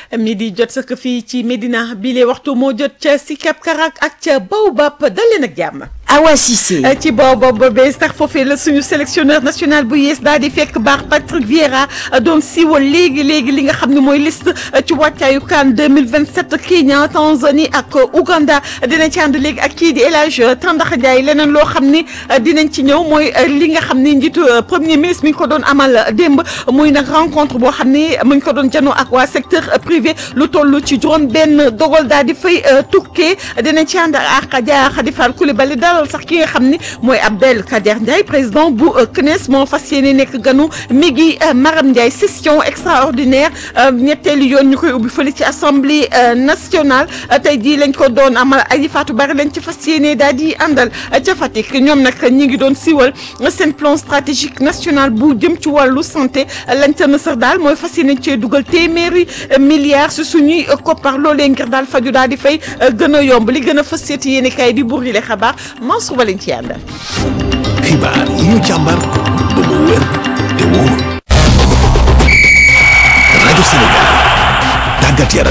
mi di jot sëkk fii ci Médina bile waxtu moo jot ca Sicap Karak ak ca Baobab dal leen ak jàmm. Awa Cissé. ci Baobab ba bees tax foofee la suñu sélectionneur national bu yees daal di fekk baax Patrick Vieira doon siiwal léegi léegi li nga xam ne mooy liste ci wàccaayu CAN 2027 Kenya Tanzanie ak Ouganda dinañ ci ànd léegi ak kii di El Hadj Tandakha Ndiaye leneen loo xam ni dinañ ci ñëw mooy li nga xam ni njiitu premier ministre mi ngi ko doon amal démb muy nag rencontre boo xam ni mu ngi ko doon janoo ak waa secteur privé lu toll ci juróom benn dogal daal di fay tukkee dinañ ci ànd ak Adja Khady Fall Coulibaly dalal sax ki nga xam ni mooy Abdel Kader Ndiaye président bu CNES moo fas yéene nekk ganu mi ngi Maram Ndiaye session extraordinaire ñetteelu yoon ñu koy ubbi fële ci assemblée nationale tey jii lañ ko doon amal Aji Fatou Bari lañ ci fas yéene daal di àndal ca Fatick ñoom nag ñi ngi doon siiwal seen plan stratégique national bu jëm ci wàllu santé lañ ca na sax daal mooy fas yéene cee dugal téeméeri milliards si suñuy koppar loolee ngir daal faju daal di fay gën a yomb li gën a fas seeti yéene kay di buri le xabaar Mansour Ba lañ ci àndal. xibaar yi ñu càmbar ba mu wér te wóor rajo Sénégal tàggat yaram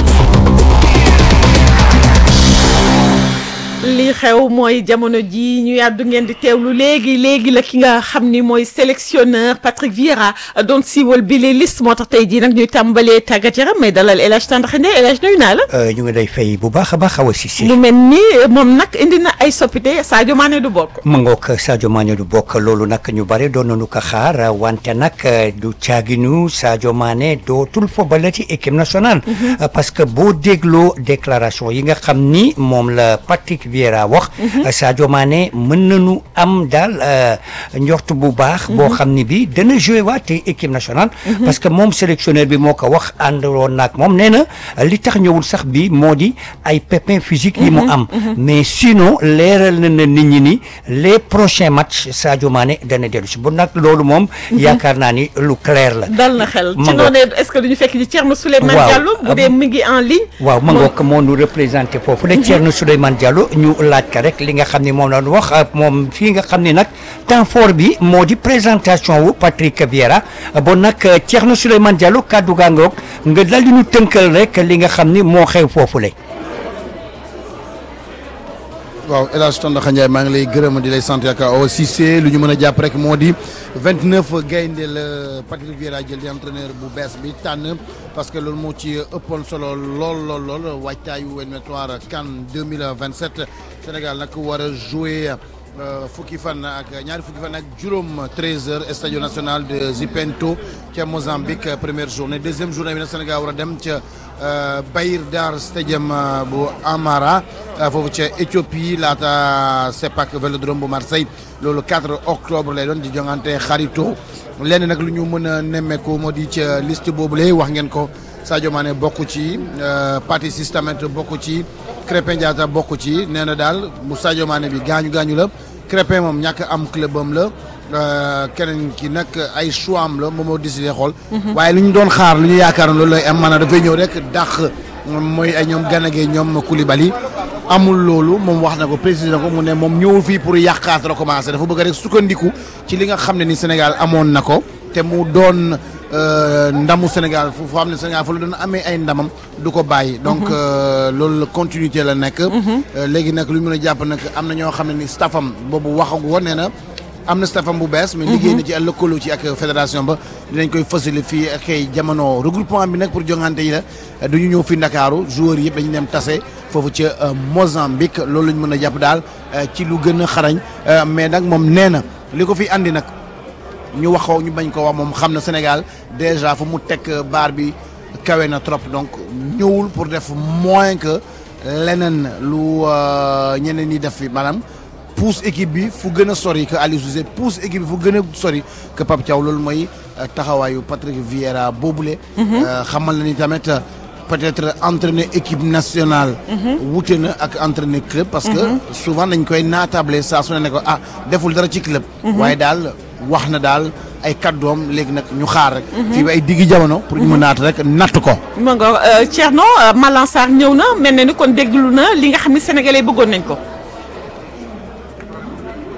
li xew mooy jamono ji ñu yàddu ngeen di teewlu léegi léegi la ki nga xam ni mooy sélectionneur Patrick Vieira doon siiwal bi les liste moo tax tey jii nag ñuy tàmbalee tàggat yaram may dalal El Hadj Tandakha Ndiaye El Hadj nuyu naa la. ñu ngi lay fay bu baax a baax Awa Cissé. mu mel ni moom nag indi na ay soppite Sadio Mané du bokk. ma ngoog Sadio Mané du bokk loolu nag ñu bare doon nañu ko xaar wante nag du caaginu Sadio Mané dootul football ci équipe nationale. parce que boo dégloo déclaration yi nga xam ni moom la Patrick Vieira wax Sadio Mané mën nañu am daal njort bu baax boo xam ni bi dana joué waat équipe nationale parce que moom sélectionneur bi moo ko wax àndoon naag moom nee na li tax ñëwul sax bi moo di ay pépins physiques yi mu am mais sinon leeral na na nit ñi ni les prochains matchs Sadio Mané dana dellu si bu nag loolu moom yaakaar naa ni lu clair la dal na xel ci noonu est-ce que duñu fekk ci Thierno Souleymane Diallo bu dee mi ngi en ligne waaw ma ngoog moo nu représenté foofu la Thierno Souleymane Diallo ñu laaj ka rek li nga xam ni moom la ñu wax moom fii nga xam ni nag temps fort bi moo di présentation wu Patrick Vieira bon nag Thierno Souleymane Diallo kàddu gaa ngoog nga dal di ñu tënkal rek li nga xam ni moo xew foofu la. waaw El Hadj Tandakha Ndiaye maa ngi lay gërëm di lay sant yaakaar Awa Cissé lu ñu mën a jàpp rek moo di 29 gaynde la Patrick Vieira jël di entraîneur bu bees bi tànn parce que loolu moo ci ëppoon solo lool lool lool waajtaayu éliminatoire CAN 2027 Sénégal nag war a jouer fukki fan ak ñaari fukki fan ak juróom 13h stade national de Zipento ca Mozambique première journée deuxième journée bi nag Sénégal war a dem ca Bahir Dar stadium bu Amara foofu ca Éthiopie laata Sepak Vélodrome bu Marseille loolu 4 octobre lay doon di jongante xarito lenn nag lu ñu mën a nemmeeku moo di ca liste boobule wax ngeen ko Sadio Mané bokk ci Pathé Ciss tamit bokk ci Krépin Diatta bokk ci nee na daal bu Sadio Mané bi gaañu gaañu la Krépin moom ñàkk am clubam la keneen ki nag ay choix am la moom moo décidé xool. waaye lu ñu doon xaar lu ñu yaakaar loolu lay am maanaam dafay ñëw rek dàq mooy ay ñoom Gana Gueye ñoom Koulibaly amul loolu moom wax na ko précisé na ko mu ne moom ñëwul fii pour yàqaat recommencer dafa bëgg rek sukkandiku ci li nga xam ne ni Sénégal amoon na ko te mu doon. ndamu Sénégal fu xam ne Sénégal fa la doon amee ay ndamam du ko bàyyi. donc loolu la continuité la nekk. léegi nag lu ñu mën a jàpp nag am na ñoo xam ne ni staffam boobu waxagu woon nee na am na staffam bu bees. mais liggéey na ci lëkkaloo ci ak fédération ba dinañ koy fësale fii ak ay jamono regroupement bi nag pour jongante yi la du ñu ñëw fi Ndakaaru joueurs yëpp dañu dem tase foofu ca Mozambique loolu la ñu mën a jàpp daal ci lu gën a xarañ mais nag moom nee na li ko fi andi nag. ñu waxoo ñu bañ ko wax moom xam na Sénégal déjà fu mu teg baar bi kawe na trop donc ñëwul pour def moins que leneen lu ñeneen ñi def fi maanaam pousse équipe bi fu gën a sori que Aliou Cissé pousse équipe bi fu gën a sori que Pape Thiaw loolu mooy taxawaayu Patrick Vieira boobule. xamal na ni tamit peut-être entraîner équipe nationale. wute na ak entraîner club. parce que souvent dañ koy naatable saa su ne ne ko ah deful dara ci club. waaye daal. wax na daal ay kàddoom léegi nag ñu xaar rek. fii ba ay diggi jamono. pour ñu mën naat rek natt ko. ma nga Thierno Malang Sarr ñëw na mel na ni kon déglu na li nga xam ne sénégalais bëggoon nañ ko.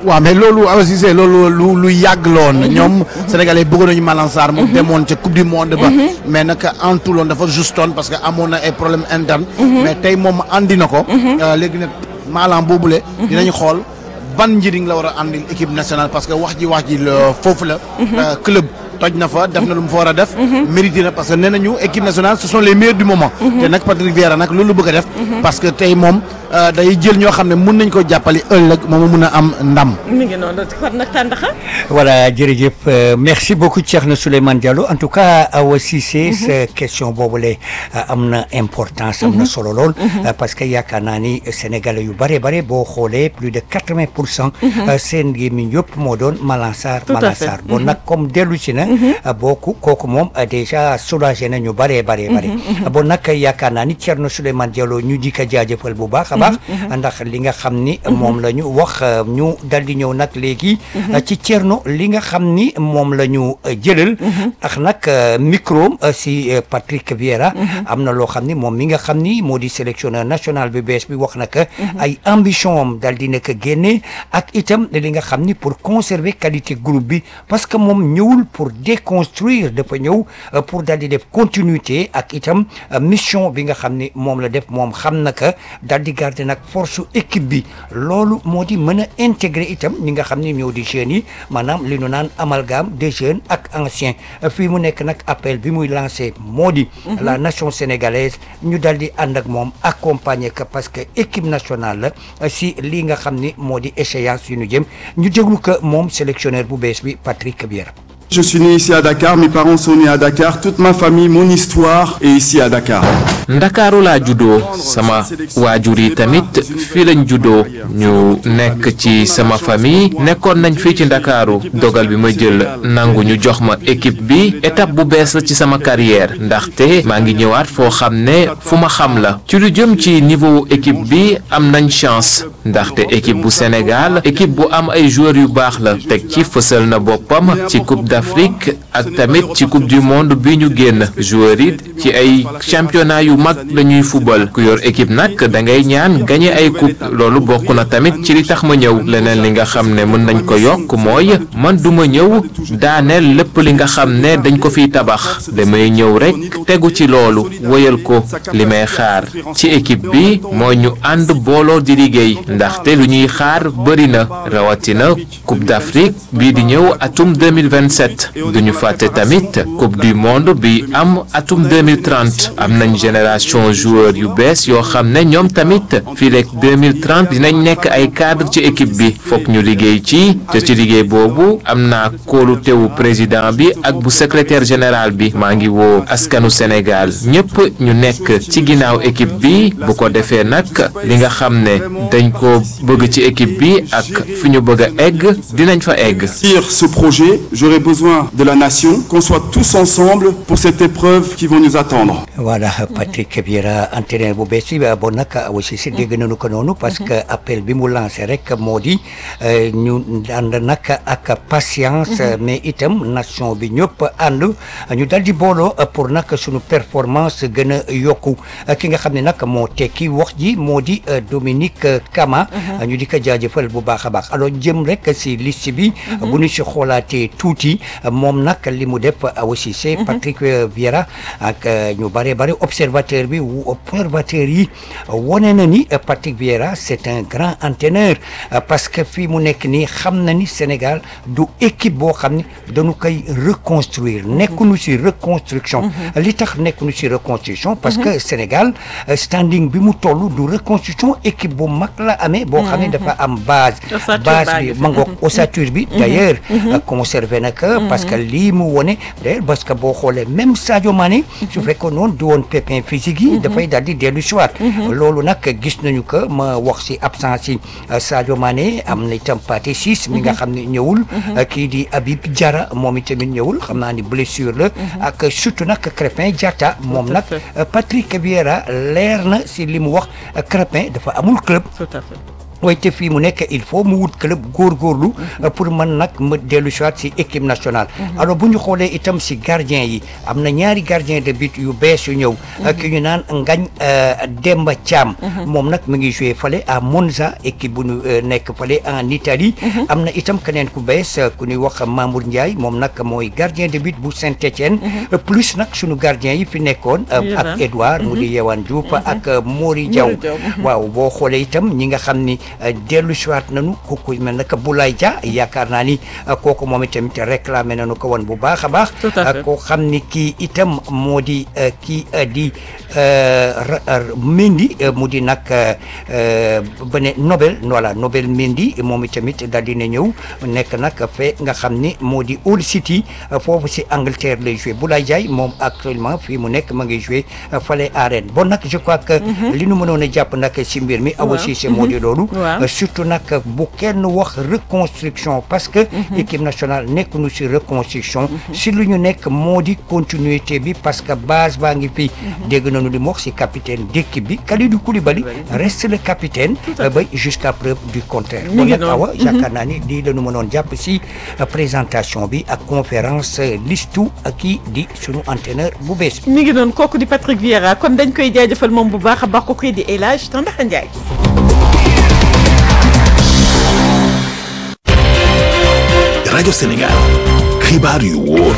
waaw mais loolu Awa Cissé loolu lu lu yàgg loon ñoom sénégalais bëggoon nañu Malang Sarr mu demoon ca coupe du monde ba mais nag en tout loon dafa justoon parce que amoon na ay problème interne mais tey moom andi na ko léegi nag Malang boobule dinañ xool ban njëriñ la war a andil équipe nationale parce que wax ji wax ji la foofu la club toj na fa def na lu mu fa war a def mérité na parce que nee nañu équipe nationale ce sont les meilleurs du moment te nag Patrick Vieira nag loolu bëgg a def parce que tey moom day jël ñoo xam ne mun nañ ko jàppale ëllëg moom mun a am ndam mi ngi noonu kon nag tàndaxa voilà jërëjëf euh, merci beaucoup Thierno Souleymane Diallo en tout cas Awa Cissé sa question boobule am na importance am na solo lool parce que yaakaar naa ni sénégalais yu bare bare boo xoolee plus de quatre-vingts pour cent seen gémmiñ yëpp moo doon Malang Sarr Tout à Malang fait. Sarr bon nag comme dellu si na booku kooku moom déjà soulagé na ñu bare bare bare bon nag yaakaar naa ni Thierno Souleymane Diallo ñu di ko jaajëfal bu baax a baax ndax li nga xam ni moom la ñu wax ñu dal di ñëw nag léegi ci Thierno li nga xam ni moom la ñu jëlal ndax nag micro si Patrick Vieira am na loo xam ni moom mi nga xam ni moo di sélectionneur national bi bees bi wax na que ay ambition am dal di nekk génne ak itam li nga xam ni pour conserver qualité groupe bi parce que moom ñëwul pour déconstruire dafa ñëw pour dal di def continuité ak itam mission bi nga xam ni moom la def moom xam na que dal di garder nag force équipe bi loolu moo di mën a intégrer itam ñi nga xam ni ñoo di jeunes yi maanaam li nu naan amalgame des jeunes ak anciens fii mu nekk nag appel bi muy lancé moo di la nation sénégalaise ñu dal di ànd ak moom accompagner que parce que équipe nationale la si lii nga xam ni moo di échéance yu ñu jëm ñu déglu que moom sélectionneur bu bees bi Patrick Vieira Je suis né ici à Dakar, mes parents sont nés à Dakar, toute ma famille, mon histoire est ici à Dakar. ndakaaru laa juddoo sama waajur yi tamit fii lañ juddoo ñu nekk ci sama famille nekkoon nañ fii ci ndakaaru dogal bi ma jël nangu ñu jox ma équipe bi étape bu bees la ci sama carrière ndaxte maa ngi ñëwaat foo xam ne fu ma xam la ci lu jëm ci niveau équipe bi am nañ chance ndaxte équipe bu Sénégal équipe bu am ay joueurs yu baax la teg ci fësal na boppam ci coupe d'Afrique ak tamit ci coupe du monde bi ñu génn joueurs it ci ay championnat yu mag la ñuy fubal ku yor équipe nag da ngay ñaan gagné ay coupe loolu bokk na tamit ci li tax ma ñëw leneen li nga xam ne mën nañ ko yokk mooy man du ma ñëw daaneel lépp li nga xam ne dañ ko fiy tabax damay ñëw rek tegu ci loolu wëyal ko li may xaar ci équipe bi mooy ñu ànd booloo di liggéey ndaxte lu ñuy xaar bëri na rawatina coupe d'Afrique bii di ñëw atum 2027 duñu fàtte tamit coupe du monde bi am atum 2030 am nañ génération joueur yu bees yoo xam ne ñoom tamit fii leeg 2030 dinañ nekk ay cadre ci équipe bi fokk ñu liggéey ci te ci liggéey boobu am naa kóolu tewu président bi ak bu secrétaire général bi maa ngi woo askanu Sénégal ñëpp ñu nekk ci ginnaaw équipe bi bu ko defee nag li nga xam ne dañ ko bëgg ci équipe bi ak fi ñu bëgg a egg dinañ fa egg. Pour ce projet, j'aurai besoin de la nation, qu'on soit tous ensemble pour cette épreuve qui va nous attendre. voilà Patrick Vieira entraîneur bu bees bi bon nag aussi si dégg nañu ko noonu parce que appel bi mu lancé rek moo di ñu ànd nag ak patience mais itam nation bi ñëpp ànd ñu dal di booloo pour nag suñu performance gën a yokku ki nga xam ne nag moo tekki wax ji moo di Dominique Kama ñu di ko jaajëfal bu baax a baax alors jëm rek si liste bi bu ñu si xoolaatee tuuti moom nag li mu def aussi c'est Patrick Vieira ak ñu bare bare observateur bi observateur yi wane na ni Patrick Vieira c'est un grand entraîneur parce que fii mu nekk nii xam na ni Sénégal du équipe boo xam ni dañu koy reconstruire nekkuñu si reconstruction li tax nekkuñu si reconstruction parce que Sénégal standing bi mu toll du reconstruction équipe bu mag la amee boo xam ne dafa am base base bi ma ngoog ossature bi d'ailleurs conservé na ko parce que lii mu wone d'ailleurs parce que boo xoolee même Sadio Mané su fekkoon noonu du woon pépin physique yi dafay daal di dellu si waat loolu nag gis nañu que ma wax si absence yi Sadio Mané am na itam Pathé Ciss mi nga xam ne ñëwul kii di Habib Diarra moom itamit ñëwul xam naa ni blessure la ak surtout nag Crépin Diatta moom nag Patrick Vieira leer na si li mu wax Crépin dafa amul club tout à fait waaye te fii mu nekk il faut mu wut club góorgóorlu pour mën nag mu dellu si waat si équipe nationale alors bu ñu xoolee itam si gardien yi am na ñaari gardien de but yu bees yu ñëw ki ñu naan Ngagne Demba Thiam moom nag mu ngi joué fale à Monza équipe bu ñu nekk fale en Italie am na itam keneen ku bees ku ñuy wax Mamour Ndiaye moom nag mooy gardien de but bu Saint-Étienne plus nag sunu gardien yi fi nekkoon ak Edouard mu di Yewaan Diouf ak Mori Diaw waaw boo xoolee itam ñi nga xam ni dellu siwaat nañu kooku mel naka Boulaye Dia yaakaar naa ni kooku moom itamit réclamé nañu ko woon bu baax a baax koo xam ni kii itam moo di kii di Mendy mu di nag bene Nobel voilà Nobel Mendy moom itamit daal dina ñëw nekk nag fee nga xam ni moo di Hull City foofu si Angleterre lay joué Boulaye Dia moom actuellement fii mu nekk ma ngi joué fale arène bon nag je crois que li nu mënoon a jàpp nag si mbir mi awa Cissé moo di loolu surtout nag bu kenn wax reconstruction parce que équipe nationale nekk nu si reconstruction si lu ñu nekk moo di continuité bi parce que base baa ngi fi dégg nañu li mu wax si capitaine d'équipe bi Kalidou Koulibaly reste le capitaine ba jusqu'à preuve du contraire bon nag awa yaakaar naa ni lii la ñu mënoon jàpp si présentation bi ak conférence listu kii di sunu entraîneur bu bees mi ngi noonu kooku di Patrick Vieira kon dañ koy jaajëfal moom bu baax a baax ko koy di El Hadj Tandaxa Ndiaye rajo Sénégal xibaar yu wóor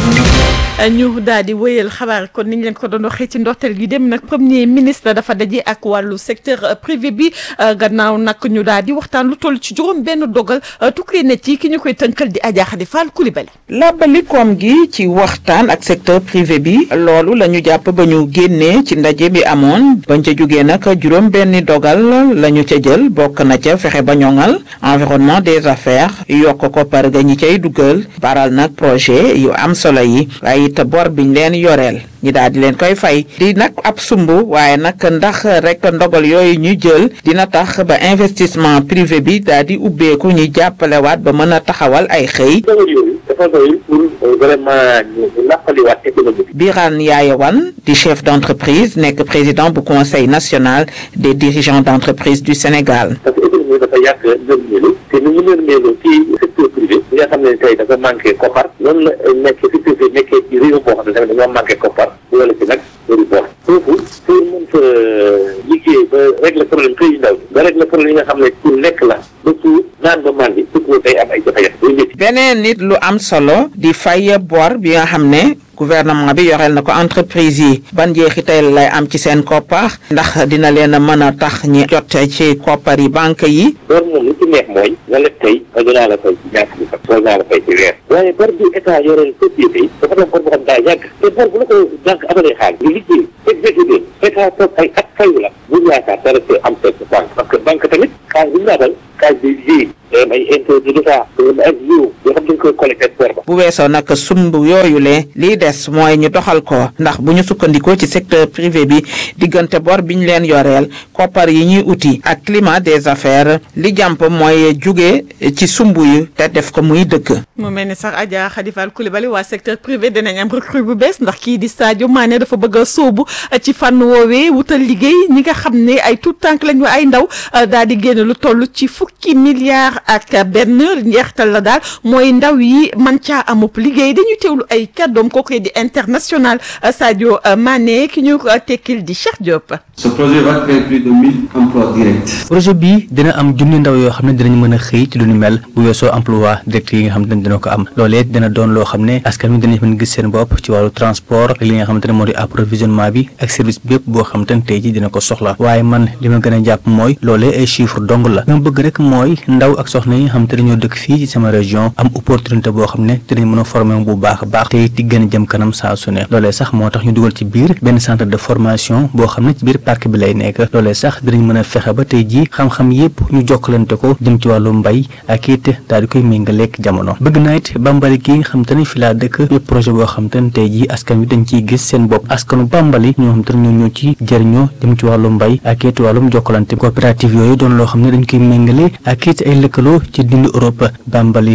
ñu daal di wéyal xabaar kon niñ leen ko doon waxee ci ndorteel gi dem nag premier ministre dafa daje ak wàllu secteur privé bi gannaaw nag ñu daal di waxtaan lu toll ci juróom benn dogal tukkee na ci ki ñu koy tënkal di Adja Khady Fall Coulibaly làbbali koom gi ci waxtaan ak secteur privé bi loolu la ñu jàpp ba ñu génnee ci ndaje bi amoon bañ ca jógee nag juróom benni dogal la ñu ca jël bokk na ca fexe ba ñoŋal environnement des affaires yokk ko par ga ñi cay dugal baral nag projet yu am solo yi waaye it bor biñ leen yoreel ñi daal di leen koy fay di nag ab sumb waaye nag ndax rek ndogal yooyu ñu jël dina tax ba investissement privé bi daal di ubbeeku ñu jàppalewaat ba mën a taxawal ay xëy dafa doy pour vraiment ñu nappaliwaat économie bi. Birane Yaayawan di chef d'entreprise nekk président bu conseil national des dirigeants d'entreprise du Sénégal. parce que économie bi dafa yàgg nërmeelu te ni mu nërmeelu ci secteur privé bi nga xam ne tey dafa manqué koppar noonu la nekk secteur privé nekkee ci réew boo xam ne tamit dañoo manqué koppar wala ci nag bëri bor foofu pour mën fa liggéey ba régler problème xëy ndaw ba régler problème yi nga xam ne pour lekk la ba pour naan ba màndi surtout day am ay jafe-jafe beneen nit lu am solo di fay bor bi nga xam ne gouvernement bi yoreel na ko entreprise yi ban njeexital lay am ci seen koppar ndax dina leen a mën a tax ñi jot ci koppar yi banque yi bor moom li ci neex mooy nga leb tey ba dinaa la fay ci ñaar bi sax wala dinaa la fay ci weer waaye bor bi état yoreel société yi dafa doon bor boo xam daa yàgg te bor bu la ko banque amalee xaalis nga liggéey exécuté état toog ay at fayu la bu yaakaar dara see am sa banque parce que banque tamit xaalis bi ñu laatal xaalis bi liggéey day am ay intérêt de l'état day am ay jiw yoo xam dañ koy collecté bor ba bu weesoo nag sumb yooyu le lii des mooy ñu doxal ko ndax bu ñu sukkandikoo ci secteur privé bi diggante bor bi ñu leen yoreel koppar yi ñuy uti ak climat des affaires li jàmp mooy jóge ci sumb yi te def ko muy dëkk mu mel ni sax Adja Khady Fall Coulibaly waa secteur privé dinañ am recrue bu bees ndax kii di Sadio Mané dafa bëgg a sóobu ci fànn woowee wutal liggéey ñi nga xam ne ay tout tànk lañu ay ndaw daal di génn lu toll ci fukki milliards ak benn njeextal la daal mooy ndaw yi man caa amub liggéey dañuy teewlu ay kàddoom kooku di international Sadio Mané ki ñu tekkil di Cheikh Diop. Ce projet va créer plus de 1000 emplois directs. projet bi dina am junni ndaw yoo xam ne dinañ mën a xëy ci lu ñu mel bu weesoo emploi direct yi nga xam ne dina ko am loolee dina doon loo xam ne askan wi dinañ mën gis seen bopp ci wàllu transport ak li nga xamante ne moo di approvisionnement bi ak service bépp boo xamante ne tey ji dina ko soxla waaye man li ma gën a jàpp mooy loolee ay chiffre dong la li ma bëgg rek mooy ndaw ak soxna yi nga xamante ne ñoo dëkk fii ci sama région am opportunité boo xam ne dinañ mën a former bu baax a baax te di gën a jëm kanam saa su ne loolee sax moo tax ñu dugal ci biir benn centre de formation boo xam ne ci biir parc bi lay nekk loolee sax dinañ mën a fexe ba tey ji xam-xam yépp ñu jokkalante ko jëm ci wàllu mbay ak it daal di koy méngaleeg jamono bëgg naa it bambali gi nga xam te ne fi laa dëkk yépp projet boo xam te ne tey ji askan wi dañ ciy gis seen bopp askanu bambali ñoo xam te ne ñoo ñoo ci jëriñoo jëm ci wàllu mbay ak it wàllum jokkalante coopérative yooyu doon loo xam ne dañ koy méngale ak it ay lëkkaloo ci dindu Europe bambali yaakaar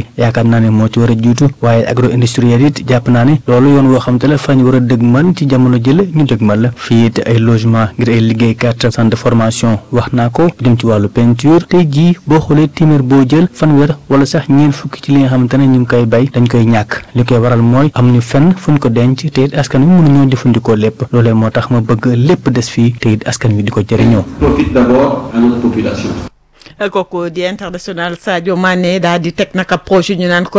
jàpp naa ne moo ci war a jiitu waaye agro industriel it jàpp naa ne loolu yoon woo xam te la fañ war a dëgmal ci jamono jële ñu dëgmal la fii it ay logement ngir ay liggéeykat centre de formation wax naa ko jëm ci wàllu peinture tey jii boo xoolee téeméer boo jël fanweer wala sax ñeen fukki ci li nga xamante ne ñu ngi koy bay dañ koy ñàkk li koy waral mooy am ñu fenn fuñ ko denc te it askan wi mënuñoo jëfandikoo lépp loolee moo tax ma bëgg lépp des fii te it askan wi di ko jëriñoo. Profite d'abord à notre population. kooku di international Sadio Mané daal di teg nag ab projet ñu naan ko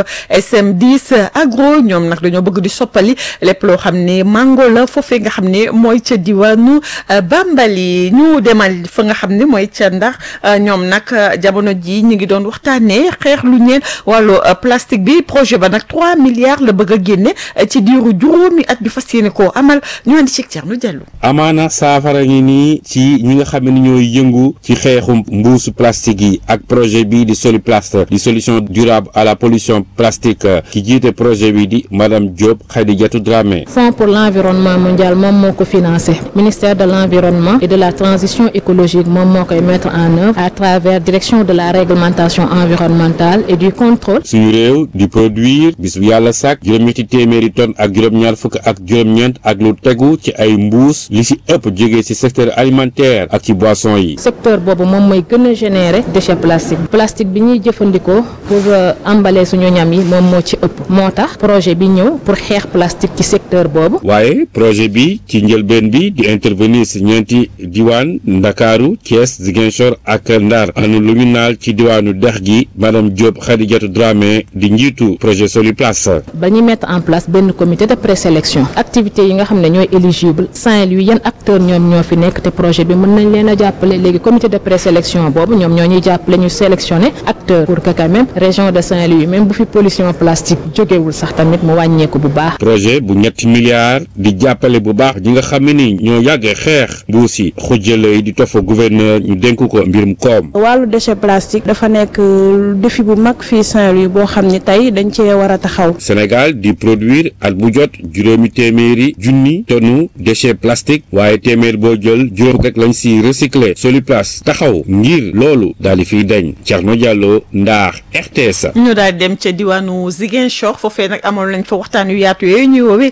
SM10 agro ñoom nag dañoo bëgg di soppali lépp loo xam ne mango la foofee nga xam ne mooy ca diwaanu Bambali ñu demal fa nga xam ne mooy ca ndax ñoom nag jamono ji ñu ngi doon waxtaanee xeex lu ñeel wàllu plastique bi projet ba nag 3 milliards la bëgg a génne ci diiru juróomi at bi fas yéene koo amal ñu andi ci Thierno Diallo. amaana saafara ngi nii ci ñi nga xam ne ñooy yëngu ci xeexu mbuusu plastique yi ak projet bi di Soluplast di solution durable à la pollution plastique ki jiite projet bi di madame Diop Khadijatou Dramé. Fonds pour l'environnement mondial moom moo ko financé ministère de l'environnement et de la transition écologique moom moo koy mettre en œuvre à travers direction de la réglementation environnementale et du contrôle. suñu réew di produire bis bu yàlla sàkk juróom-ñetti téeméeri tonnes ak juróom-ñaar fukk ak juróom-ñeent ak lu tegu ci ay mbuus li ci ëpp jógee ci secteur alimentaire ak ci boisson yi. secteur boobu moom mooy gën a générer déchet plastique plastique bi ñuy jëfandikoo pour emballer suñu ñam yi moom moo ci ëpp moo tax projet bi ñëw pour xeex plastique ci secteur boobu. waaye projet bi ci njëlbeen bi di intervenir ci ñeenti diwaan Ndakaaru Thiès Ziguinchor ak Ndar anu lu ñu naal ci diwaanu dex gi madame Diop Khadijatou Dramé di njiitu projet Soluplast. ba ñu mettre en place benn comité de présélection activités yi nga xam ne ñooy éligible Saint-Louis yan acteurs ñoom ñoo fi nekk te projet bi mën nañ leen a jàppale léegi comité de présélection boobu ñoom ñoo ñuy jàppale ñu sélectionner acteurs pour que quand même région de Saint-Louis même bu fi pollution plastique jógewul sax tamit mu wàññeeku bu baax. projet bu ñetti milliards di jàppale bu baax ñi nga xam ne ni ñoo yàggee xeex mbuus yi xujjale yi di tofa gouverneur ñu dénk ko mbirum koom. wàllu déchet plastique dafa nekk défi bu mag fii Saint-Louis boo xam ne tey dañ cee war a taxaw. Sénégal di produire at bu jot juróomi téeméeri junni tonnu déchet plastique waaye téeméer boo jël juróom rek lañ si recycler Soluplast taxaw ngir loolu daal di fiy dañ Thierno Diallo Ndar RTS. ñu daal di dem ca diwaanu Ziguinchor foofee nag amoon nañ fa waxtaan yu yaatu yooyu ñuy woowee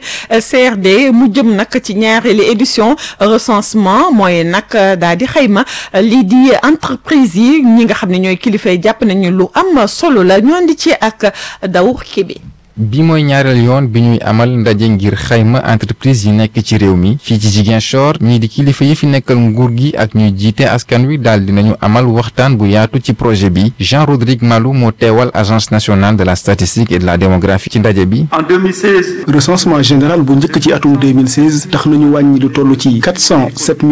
CRD mu jëm nag ci ñaareelu édition recensement mooy nag daal di xayma lii di entreprise yi ñi nga xam ne ñooy kilifa yi jàpp nañu lu am solo la ñu andi ci ak Daw Kébé. bi mooy ñaareel yoon bi ñuy amal ndaje ngir xayma entreprise yi nekk ci réew mi fii ci Ziguinchor ñii di kilifa yi fi nekkal nguur gi ak ñuy jiite askan wi daal dinañu amal waxtaan bu yaatu ci projet bi Jean Rodrigue Malou moo teewal agence nationale de la statistique et de la démographie ci ndaje bi. en 2016. recensement général bu njëkk ci atum 2016 tax nañu wàññi lu toll ci 407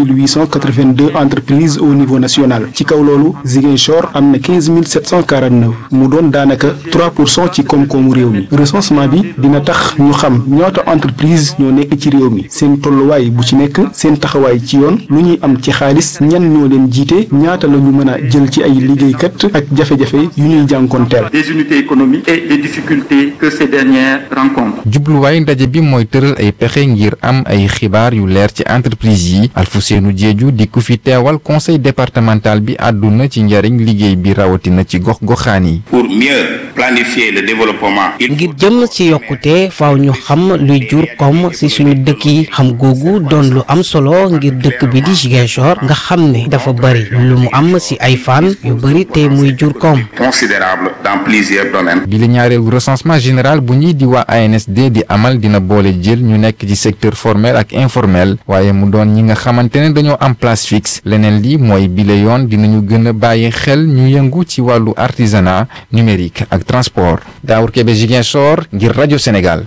882 entreprises au niveau national ci kaw loolu Ziguinchor am na 15 749 mu doon daanaka 3 pour cent ci koom-koomu réew mi. recensement bi dina tax ñu xam ñaata entreprise ñoo nekk ci réew mi seen tolluwaay bu ci nekk seen taxawaay ci yoon lu ñuy am ci xaalis ñan ñoo leen jiite ñaata la ñu mën a jël ci ay liggéeykat ak jafe-jafe yu ñuy jànkoonteel. des unités économiques et les difficultés que ces dernières rencontrent. jubluwaay ndaje bi mooy tëral ay pexe ngir am ay xibaar yu leer ci entreprise yi Alfousseynou Diédhiou di ku fi teewal conseil départemental bi àdduna ci njariñ liggéey bi rawatina ci gox-goxaan yi. pour mieux planifier le développement. ngir jëm ci yokkute faaw ñu xam luy jur koom ci suñu dëkk yi xam googu doon lu am solo ngir dëkk bi di Ziguinchor nga xam ne dafa bari lu mu am ci ay fan yu bari te muy jur koom. considérable dans plusieurs domaines. bi la ñaareelu recensement général bu ñuy di waa ANSD di amal dina boole jël ñu nekk ci secteur formel ak informel waaye mu doon ñi nga xamante ne dañoo am place fixe leneen li mooy bile yoon dinañu gën a bàyyi xel ñu yëngu ci wàllu artisanat numérique ak transport Daour Kébé Ziguinchor ngir rajo Sénégal.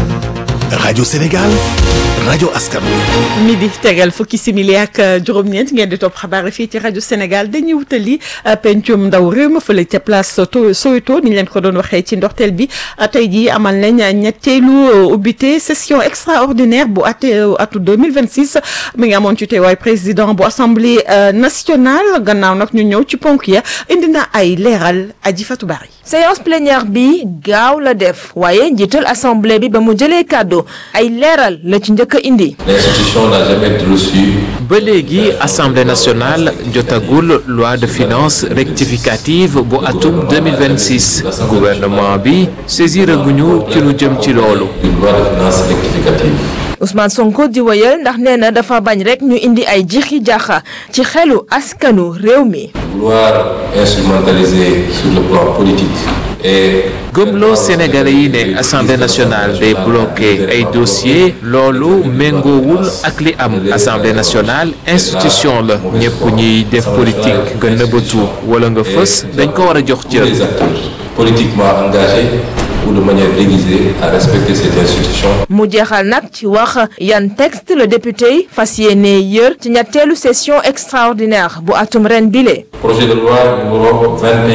rajo Sénégal rajo askan wi. midi tegal fukki simili ak juróom-ñeent ngeen di topp xabaar yi fii ci rajo Sénégal dañuy wutali pencum ndaw réew ma fële ca place Soweto ni ñu leen ko doon waxee ci ndorteel bi tey jii amal nañ ñetteelu ubbite session extraordinaire bu at atu 2026 mi ngi amoon ci teewaay président bu assemblée nationale gannaaw nag ñu ñëw ci ponk ya indi na ay leeral aji Fatou Bari. séance plénière bi gaaw la def waaye njiital assemblée bi ba mu jëlee kàddu ay leeral la ci njëkk indi. L'institution n'a jamais reçu ba léegi assemblée nationale jotagul loi de finances rectificative bu atum 2026 gouvernement bi saisiraguñu ci lu jëm ci loolu. une loi de finances rectificative. Ousmane Sonko di wëyal ndax nee na dafa bañ rek ñu indi ay jixi jaaxa ci xelu askanu réew mi. Vouloir instrumentaliser sur le plan politique et gëmloo sénégalais yi ne assemblée nationale day bloqué ay dossiers loolu méngoowul ak li am assemblée nationale institution la ñëpp ñiy def politique nga nëbbatu wala nga fës dañ ko war a jox tous cër. les acteurs politiquement engagés ou de manière déguisée à respecter cette institution. mu jeexal nag ci wax yan texte le député yi fas yéene yër ci ñetteelu session extraordinaire bu atum ren bile. Projet de loi numéro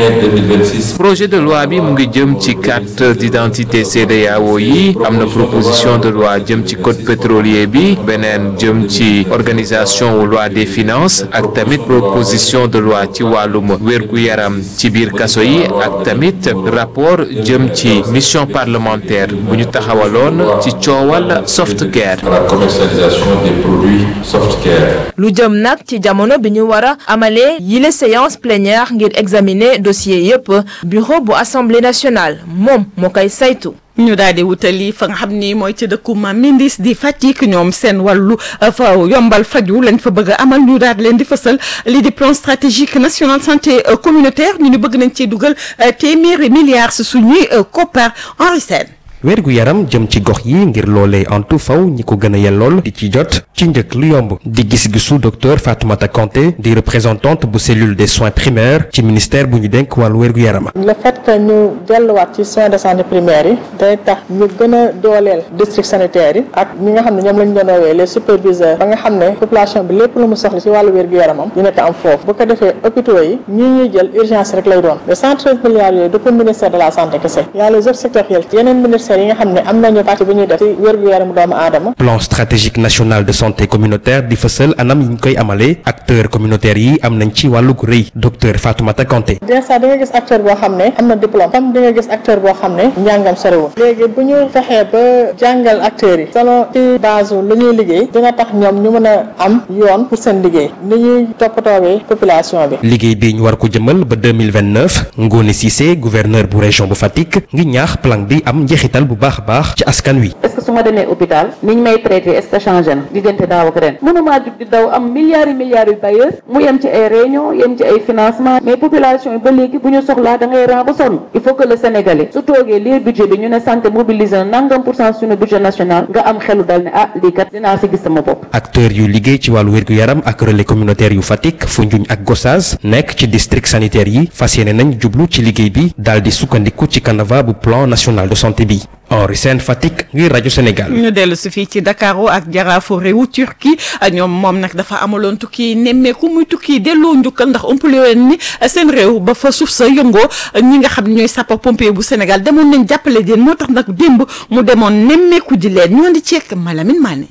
21-2026 projet de loi bi mu ngi jëm ci carte d'identité CEDEAO yi am na proposition de loi jëm ci code pétrolier bi beneen jëm ci organisation wu loi des finances ak tamit proposition de loi ci wàllum wérgu yaram ci biir kaso yi ak tamit rapport jëm ci mission parlementaire bu ñu taxawaloon ci coowal softcare à la commercialisation des produits softcare. lu jëm nag ci jamono bi ñu war a amalee yile séance plénière ngir examiner dossier yépp bureau bu assemblée nationale moom moo koy saytu. ñu daal di wutali fa nga xam ni mooy ci dëkku Mamindis di Fatick ñoom seen wàllu fa yombal faju lañ fa bëgg a amal ñu daal di leen di fësal lii di plan stratégique national santé communautaire ñu ni bëgg nañ cee dugal téeméeri milliards si suñuy koppar Henri Sène wérgu yaram jëm ci gox yi ngir loolee antu faw ñi ko gën a yellool di ci jot ci njëkk lu yomb di gis-gisu docteur Fatoumata Kanté di représentante bu cellule des soins primaires ci ministère bu ñu dénk wàllu wérgu yaram le fait que ñu delluwaat ci soins de santé primaires yi day tax ñu gën a dooleel district sanitaire yi ak ñi nga xam ne ñoom lañ doon woowee les superviseurs ba nga xam ne population bi lépp lu mu soxla ci wàllu wérgu yaramam dina ko am foofu bu ko defee hôpitaux yi ñii ñuy jël urgence rek lay doon les 113 milliards yooyu du pour ministère de la santé kese y a les autres sectoriels yeneen ministères yi nga xam ne am nañu partie bi ñuy def ci wérgu yaramu doomu aadama plan stratégique national de santé communautaire di fësal anam yi ñu koy amalee acteurs communautaires yi am nañ ci wàllu gu rëy docteur Fatoumata Kanté des fois di nga gis acteur boo xam ne am na diplôme comme di nga gis acteur boo xam ne njàngam sorewul léegi bu ñu fexee ba jàngal acteurs yi selon ci base lu ñuy liggéey dina tax ñoom ñu mën a am yoon pour seen liggéey ni ñuy toppatoowee population bi liggéey bi ñu war ko jëmal ba 2029 Ngone Cissé gouverneur bu région bu Fatick ngi ñaax plan bi am njeexital bu baax a baax ci askan wi est-ce que su ma demee hôpital niñ may traité est-ce que changé na diggante daaw ak ren mënumaa jug di daw am milliards yi milliards yu bailleurs mu yem ci ay réunion yem ci ay financement mais population yi ba léegi bu ñu soxlaa da ngay ran ba sonn il faut que le sénégalais su toogee lii budget bi ñu ne santé mobilisé na nangam pour cent suñu budget national nga am xelu dal ne ah lii kat dinaa si gis sama bopp acteurs yu liggéey ci wàllu wérgu yaram ak relais communautaire yu Fatick Foundiougne ak Gossas nekk ci district sanitaire yi fas yéene nañ jublu ci liggéey bi daal di sukkandiku ci canevas bu plan national de santé bi Henri Sène Fatick ngir rajo Sénégal. ñu dellu si fii ci Dakaru ak jaraafu réewu Turquie ñoom moom nag dafa amaloon tukki nemmeeku muy tukki delloo njukkal ndax ëmpale woon ni seen réew ba fa suuf sa yëngoo ñi nga xam ne ñooy sapeur pompier bu Sénégal demoon nañ jàppale leen moo tax nag démb mu demoon nemmeeku ji leen ñoo di ceek Malamine Mané.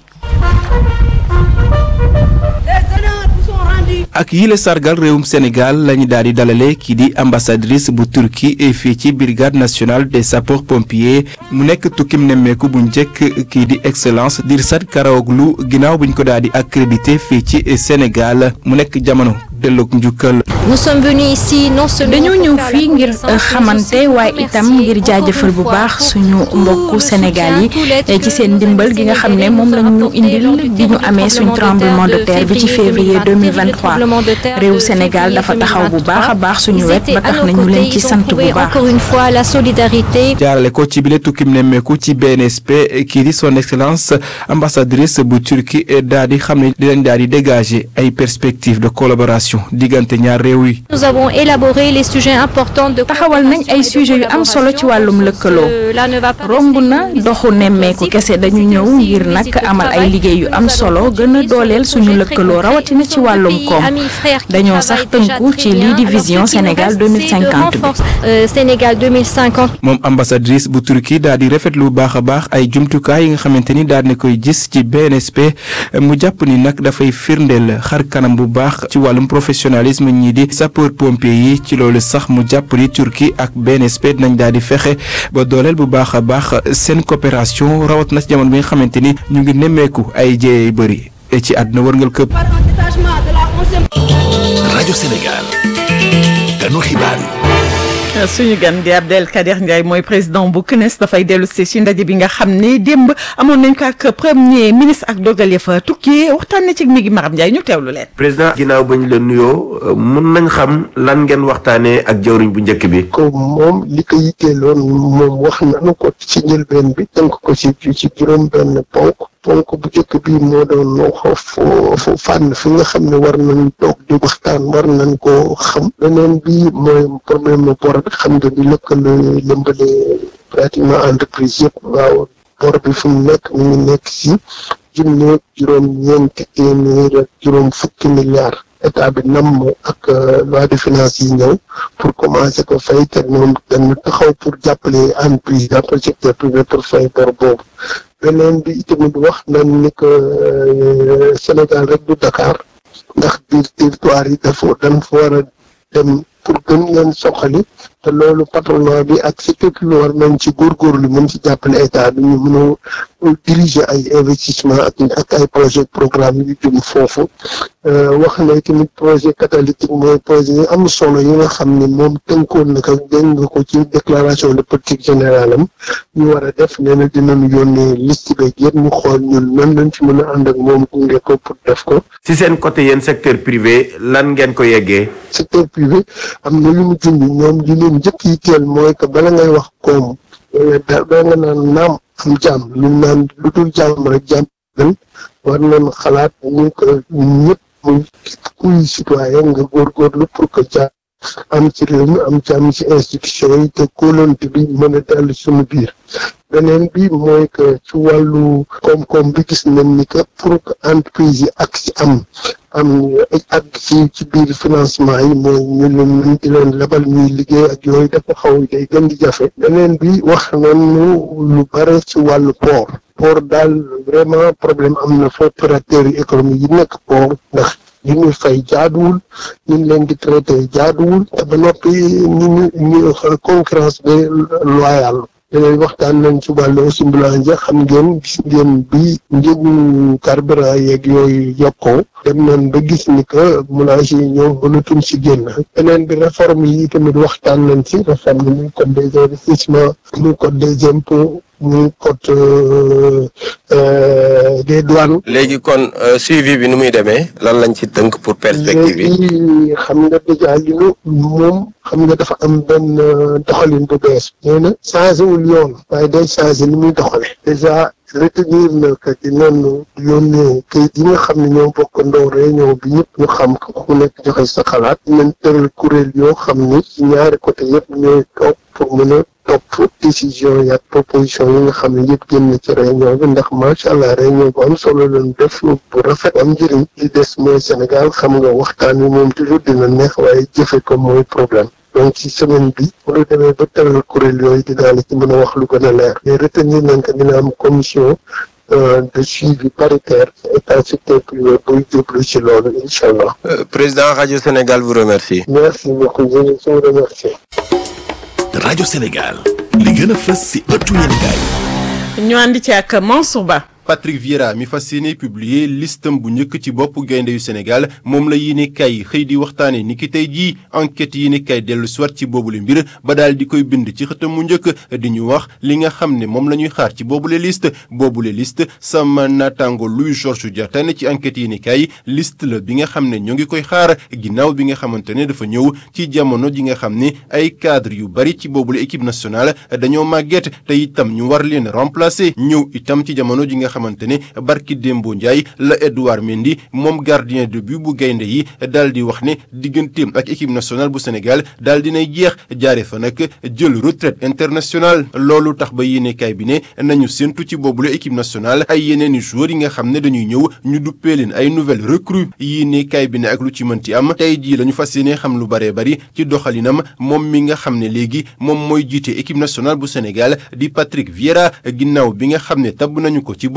ak yile sargal réewum Sénégal lañu daal di dalale kii di ambassadrice bu Turquie fii ci brigade nationale des sapeurs pompiers mu nekk tukkim nemmeeku bu njëkk kii di excellence Dirsat Karaoglu ginnaaw buñ ko daal di accrédité fii ci Sénégal mu nekk jamono delloog njukkal. nous sommes venus ici non seulement dañoo ñëw fii ngir xamante waaye itam ngir jaajëfal bu baax suñu mbokku Sénégal yi ci seen ndimbal gi nga xam ne moom lañ ñu indil bi ñu amee suñ tremblement de terre bi ci février 2023 réew Sénégal dafa taxaw bu baax a baax suñu wet ba tax nañu leen ci sant bu baax. encore une fois la solidarité. jaarale ko ci bile tukkim nemmeeku ci BNSP kii di son excellence ambassadrice bu Turquie daal di xam ne di leen daal di dégager ay perspectives de collaboration diggante ñaar réew yi. nous avons élaboré les sujets importants de. taxawal nañ ay sujets yu am solo ci wàllum lëkkaloo romb na doxu nemmeeku kese dañu ñëw ngir nag amal ay liggéey yu am solo gën a dooleel suñu lëkkaloo rawatina ci wàllum koom dañoo sax tënku ci lii di vision Sénégal 2050 bi. Sénégal 2050. moom ambassadrice bu Turquie daal di rafetlu bu baax a baax ay jumtukaay yi nga xamante ni daal di koy gis ci BNSP mu jàpp ni nag dafay firndeel xar kanam bu baax ci wàllum professionnalisme ñii di sapeur pompier yi ci loolu sax mu jàpp ni Turquie ak BNSP nañ daal di fexe ba dooleel bu baax a baax seen coopération rawat na ci jamono bi nga xamante ni ñu ngi nemmeeku ay jéey yu bëri ci àdduna wërngal këpp. rajo Sénégal ganu xibaar yi. suñu gan di Abdelkader Ndiaye mooy président bu CNES dafay dellu si si ndaje bi nga xam ne démb amoon nañ ko ak premier ministre ak dogal ya fa tukkee waxtaan na ci mi ngi Maram Ndiaye ñu teewlu leen. président ginnaaw bañ la nuyoo mun nañ xam lan ngeen waxtaanee ak jawriñ bu njëkk bi. ko moom li ko yitteeloon moom wax nañu ko ci njëlbeen bi tënk ko ci ci juróom-benn ponk. ponk bu njëkk bi moo doon fo fànn fi nga xam ne war nañ toog di waxtaan war nañ koo xam beneen bi mooy problème mu bor bi xam nga di lëkkale lëmbale pratiquement entreprise yëpp waaw bor bi fu mu nekk mi ngi nekk si junne juróom ñeenti téeméer ak juróom fukki milliards état bi nam ak loi de finances yi ñëw pour commencer ko fay te ñoom dañu taxaw pour jàppale entreprise jàppale secteur privé pour fay bor boobu beneen bi itamit wax nañ ni que Sénégal rek du Dakar ndax biir territoire yi dafa dañ fa war a dem pour gën leen soxali te loolu patronat bi ak secteur privé war nañ ci góorgóorlu mën ci jàppale état bi ñu mën a diriger ay investissement ak ak ay projet programme yu jëm foofu wax na tamit projet catalytique mooy projet yi am solo yi nga xam ne moom tënkoon na ko dégg nga ko ci déclaration de politique générale am ñu war a def nee na dinañu yónnee liste beeg yëpp ñu xool ñun nan lañ ci mën a ànd ak moom gunge ko pour def ko. si seen côté yéen secteur privé lan ngeen ko yeggee. secteur privé am na lu mu junj ñoom li leen njëkk yi teel mooy que bala ngay wax koom da da nga naan naam am jàmm lu naan lu dul jàmm rek jàmm gën war nañ xalaat ñu ko ñëpp muy kuy citoyen nga góorgóorlu pour que jàmm am ci réew mi am jàmm ci institution yi te kóolante bi mën a dellu suñu biir beneen bi mooy que ci wàllu koom-koom bi gis nañ ni que pour que entreprise yi ak si am am ak ci ci biir financement yi mooy ñu leen di leen lebal ñuy liggéey ak yooyu dafa xaw day gën di jafe beneen bi wax nañu lu bare ci wàllu port port daal vraiment problème am na fa opérateurs yi économique yi nekk port ndax li ñuy fay jaaduwul ñu ngi leen di traité jaaduwul te ba noppi ñu ñu concurrence bi loyale léegi waxtaan nañ ci wàllu aussi boulanger xam ngeen gis ngeen bi njëgu carburant yeeg yooyu yokkoo dem nañ ba gis ni que boulanger yi ñoom mënatuñ si génn beneen bi réforme yi tamit waxtaan nañ ci réforme muy code des investissements muy code des impôts muy code des douanes. léegi kon suivi bi nu muy demee lan lañ ci tënk pour perspective yi. léegi xam nga déjà li nu moom xam nga dafa am benn doxalin bu bees. nee na changé wul yoon. waaye day changé ni muy doxale déjà retenir na que dinañu yónnee kayit yi nga xam ne ñoo bokk ndaw réunion bi ñëpp ñu xam ko ku nekk joxe sa xalaat. dinañ tëral kuréel yoo xam ni ci ñaari côté yëpp ñooy toog pour mën a topp décision yi ak proposition yi nga xam ne yëpp génn ci réunion bi ndax macha allah réunion bu am solo lañ def bu rafet am njëriñ li des mooy Sénégal xam nga waxtaan wi moom toujours dina neex waaye jëfe ko mooy problème donc ci semaine bi bu ñu demee ba tëral kuréel yooyu dinaa la ci mën a wax lu gën a leer mais retenir nañ que dina am commission de suivi paritaire état secteur privé buy jublu ci loolu incha allah. président rajo Sénégal vous remercie. merci beaucoup je vous remercie. rajo Sénégal li gën a fës si ëttu yéenekaay ñu ànd ci ak Mansour Ba. Patrick Vieira mi fas yéene publier listam bu njëkk ci bopp gaynde yu Sénégal moom la yéene kay xëy di waxtaane ni ki tey jii enquête yéene kay dellu soit ci boobule mbir ba daal di koy bind ci xëtam mu njëkk di ñu wax li nga xam ne moom la ñuy xaar ci boobule liste boobule liste sama naataango Louis Georges Diatane ci enquête yéene kay liste la bi nga xam ne ñoo ngi koy xaar ginnaaw bi nga xamante ne dafa ñëw ci jamono ji nga xam ne ay cadre yu bari ci boobule équipe nationale dañoo màgget te itam ñu war leen remplacer ñëw itam ci jamono ji nga xamante ne barki Dembo Ndiaye la Edouard Mendy moom gardien de but bu gaynde yi daal di wax ne digganteem ak équipe nationale bu Sénégal daal dinay jeex jaare fa nag jël retraite internationale loolu tax ba yéenekaay bi ne nañu séntu ci boobule équipe nationale ay yeneen i joueurs yi nga xam ne dañuy ñëw ñu duppee leen ay nouvelles recrues yéenekaay bi ne ak lu ci mënti am tey jii la ñu fas yéene xam lu baree bari ci doxalinam moom mi nga xam ne léegi moom mooy jiite équipe nationale bu Sénégal di Patrick Vieira ginnaaw bi nga xam ne tabb nañu ko ci bopp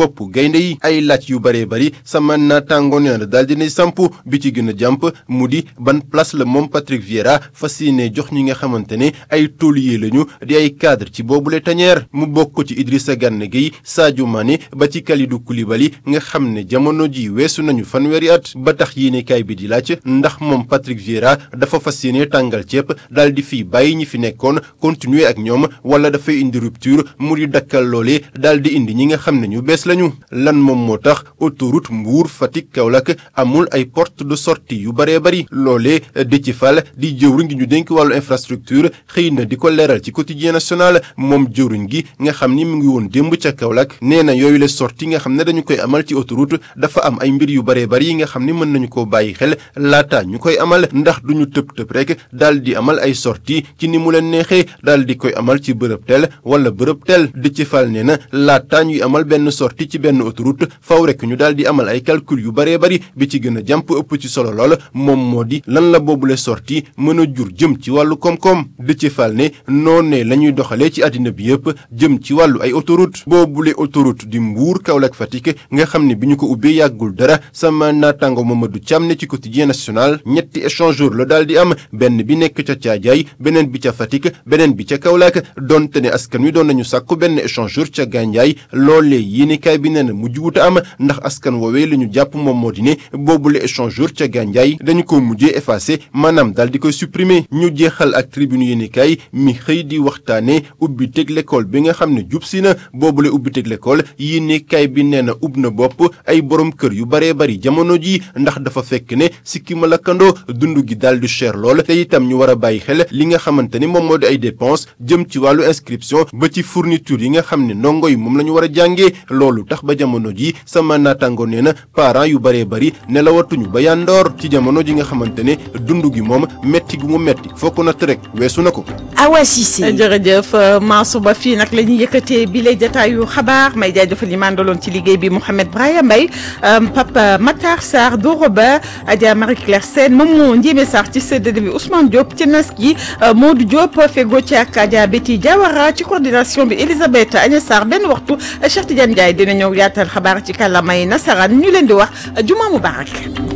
bopp gaynde yi ay laaj yu bëree bëri sama naataango nee na daal dinay samp bi ci gën a jàmp mu di ban place la moom Patrick Vieira fas yéene jox ñi nga xamante ne ay taulier lañu di ay cadre ci boobule tañeer mu bokk ci Idrissa Gana Gueye Sadio Mané ba ci Kalidou Koulibaly nga xam ne jamono ji weesu nañu fanweeri at ba tax yéenekaay bi di laaj ndax moom Patrick Vieira dafa fas yéene tàngal ceeb daal di fi bàyyi ñi fi nekkoon continuer ak ñoom wala dafay indi rupture mu di dakkal loolee daal di indi ñi nga xam ne ñu bees lañu lan moom moo tax autoroute Mbour Fatick Kaolack amul ay porte de sortie yu baree bari loolee Déthié Fall di jëwriñ gi ñu dénk wàllu infrastructure xëy na di ko leeral ci quotidien national moom jëwriñ gi nga xam ni mu ngi woon démb ca Kaolack nee na yooyu la sortie nga xam ne dañu koy amal ci autoroute dafa am ay mbir yu baree bari yi nga xam ni mën nañu koo bàyyi xel laata ñu koy amal ndax duñu tëb tëb rek daal di amal ay sortie ci ni mu leen neexee daal di koy amal ci bërëb tel wala bërëb tel Déthié Fall nee na laata ñuy amal benn sortie ci benn autoroute faw rek ñu daal di amal ay calcul yu baree bari bi ci gën a jàmp ëpp ci solo lool moom moo di lan la boobule sortie mën a jur jëm ci wàllu koom-koom Déthié Fall ne noonee la ñuy doxalee ci àddina bi yëpp jëm ci wàllu ay autoroute boobule autoroute di Mbour Kaolack Fatick nga xam ne bi ñu ko ubbee yàggul dara sama naataango Mamadou Thiam ne ci quotidien national ñetti échangeur la daal di am benn bi nekk ca Thiadiaye beneen bi ca Fatick beneen bi ca Kaolack donte ne askan wi doon nañu sàkku benn échangeur ca Gandiaye loolee yéenekaay bi nee na mujj wuta am ndax askan woowee la ñu jàpp moom moo di ne boobule échangeur ca Gandiaye dañu ko mujjee effacé maanaam daal di koy supprimer ñu jeexal ak tribune yéenekaay mi xëy di waxtaane ubbi teg l'école bi nga xam ne jub si na boobule ubbi teg l'école yéenekaay bi nee na ub na bopp ay borom kër yu baree bari jamono ji ndax dafa fekk ne sikki ma lakkandoo dund gi daal di cher lool te itam ñu war a bàyyi xel li nga xamante ni moom moo di ay dépenses jëm ci wàllu inscription ba ci fourniture yi nga xam ne ndongo yi moom la ñu war a jàngee loolu tax ba jamono ji sama naataango nee na parents yu baree bari nelawatuñu ba yandoor ci jamono ji nga xamante ne dund gi moom metti gu mu metti fokk na rek weesu na ko. Awa Cissé jërëjëf Mansour Ba fii nag la ñuy yëkkatee bi lay jataayu xabaar may jaajëfal ñi mandaloon ci liggéey bi Mouhamed Braya Mbaye Papa Matar Sarr Doro Ba Adja Marie Claire Sène Momo Ndiémé Sarr ci séddale bi Ousmane Diop ci nas gi Modou Diop fego ci ak Adja Betty Diawara ci coordination bi Elisabeth Agnès Sarr benn waxtu Cheikh Tidiane Ndiaye dina ñëw yaatal xabaar ci kàllaamay nasaraan ñu leen di wax juma mubarak